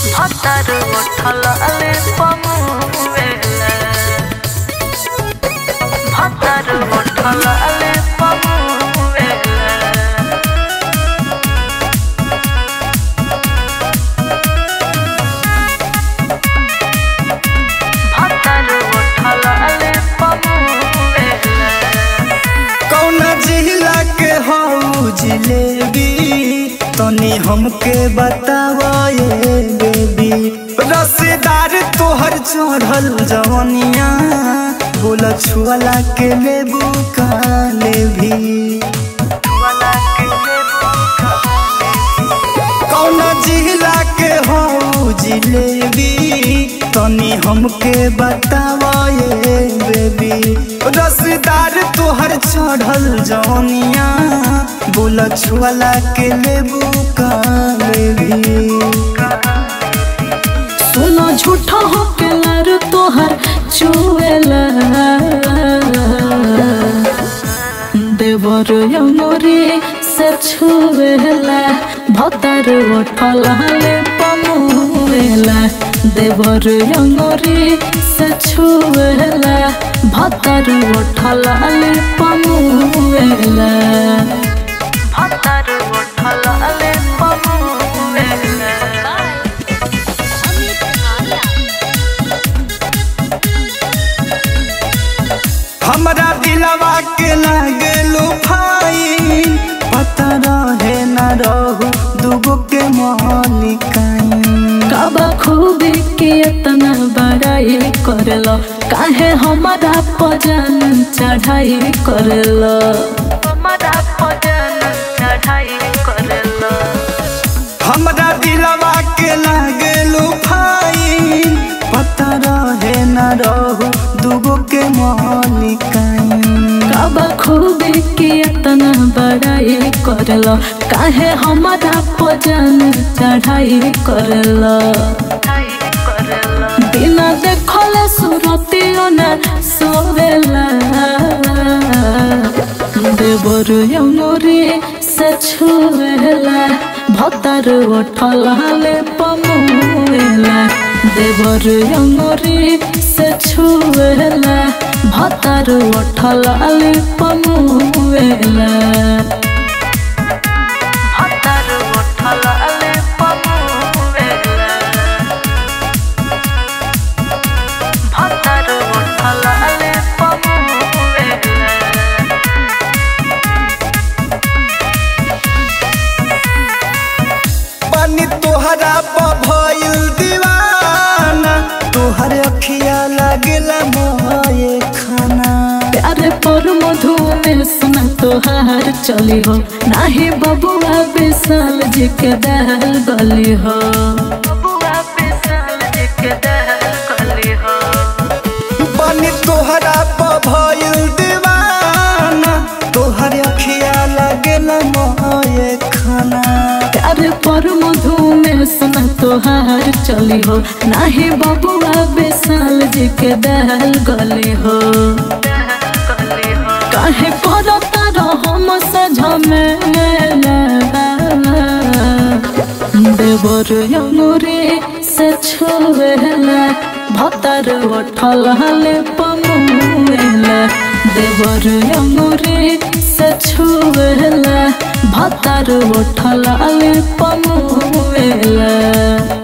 Hatar utalale pamuela Hatar utalale pamuela Hatar utalale pamuela कौना जिला के हऊ जिलेबी तनी हमके बताव ये बेबी रसेदार तोहर चढ़ल जवनिया बोल छुअला के लेबू का लेभी कौना जिला के हऊ जिलेबी तनी हमके बताव ये बेबी रसदार तोहर चढ़ल जौनिया बोल छुअला के लेबू का लेभी सुनो झूठा हो के लर तोहर चुएला देवर यमरी से छुएला भतर उठलाले पमुएला देवर यमरी से छुएला भतर उठलाले पमुएला Hatar utalale pamuela हमरा दिलवा के लागेलू फाइन पता रहे न रहू दुगो के मालिकाइन काबा खूबी के इतना बड़ाई करलो काहे हमारा पजन चढ़ाई करलो हमारा भजन चढ़ाई करलो हमरा दिलवा के लागेलू फाइन पता रहे न रहू दुगो के मालिकाइन काबा खूबी के इतना बड़ाई करलो काहे हमारा पजन चढ़ाई करलो चढ़ाई करलो बिना देखले सुरतियो न सोवेला देवर यमुरी से छुएला भतर उठलाले पमुएला देवर यमुरी से छुएला भतर उठलाले पमुएला Hatar utalale pamuela Hatar utalale pamuela पानी तोहरा भइल दीवाना तोहर अखिया लागेला मोए खाना प्यारे पर मधु में सुना तोहार चली हो नाही बबुआ विशाल जी के दहल गली हो बुआ पिसल के दहल कली हो पानी तोहरा भइल दीवाना तोहर अखिया लागेला मोए खाना प्यारे पर मधु में सुना तोहार चली हो नाही बबुआ विशाल जी के दहल गली हो दहल कली हो काहे करता रहो मसे झमेला देवर यमुरी से छुएला भतर उठलाले पमुएला देवर यमुरी से छुएला भतर उठलाले पमुएला